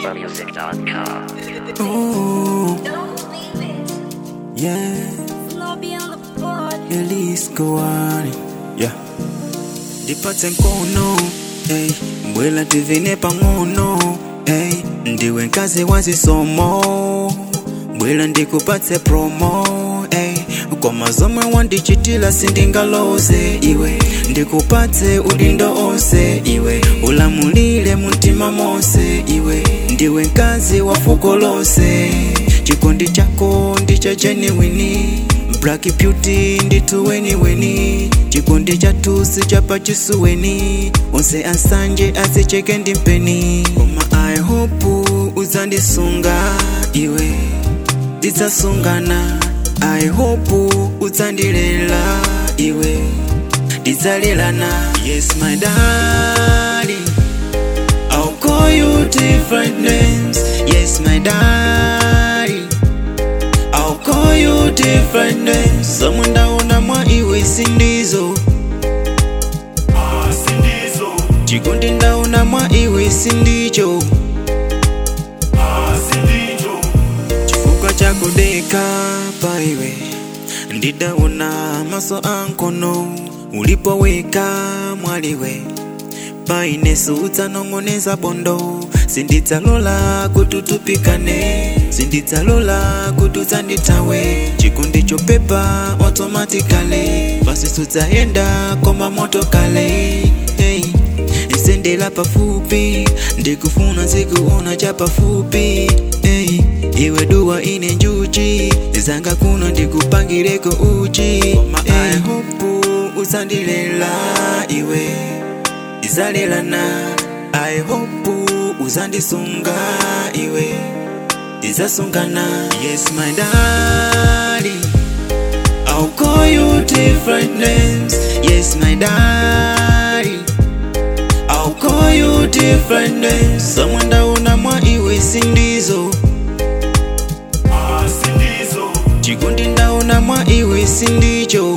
SummerMusic.com. Ooh, Don't leave it. yeah, Lobby on the board. Elise Kowani, yeah. Ndipatse mkono, hey, mbwela tivine pang'ono, hey, ndiwe nkazi wa zisomo, mbwela ndikupatse promo, hey, kwa mazomwe wandichitila sindingaloze iwe, ndikupatse udindo onse iwe, ulamulile muntima monse iwe, ndiwe nkazi wa fuko lonse, chikondi chako ndicha genuine Black beauty ndituweniweni chikondi chatusi chapa chisuweni onse asanje asicheke ndimpeni koma i hope uzandisunga iwe tidzasungana i hope uzandilela iwe tidzalelana yes my darling I'll call you different names yes my darling I'll call you different names Someone ndaona mwa iwe sindizo chikondi ndaona mwa iwe sindicho chifukwa chakudeka pa iwe ndidaona maso ankono ulipoweka mwaliwe paine sudzanong'oneza bondo sindidzalola kuti utupikane sindidzalola kuti udzandithawe chikondi chopepa automatically pasi sudzayenda koma moto kale hey. nsendela pafupi ndikufuna nzikuona cha pafupi hey. iwe duwa ine njuchi zanga kuno ndikupangireko uchi koma hey. i hope uzandilela iwe tizalelana i hope uzandisunga iwe tizasungana yes my darling i'll call you different names yes my darling i'll call you different names someone ndaona mwa iwe sindizo chikondi ndaona mwa iwe sindicho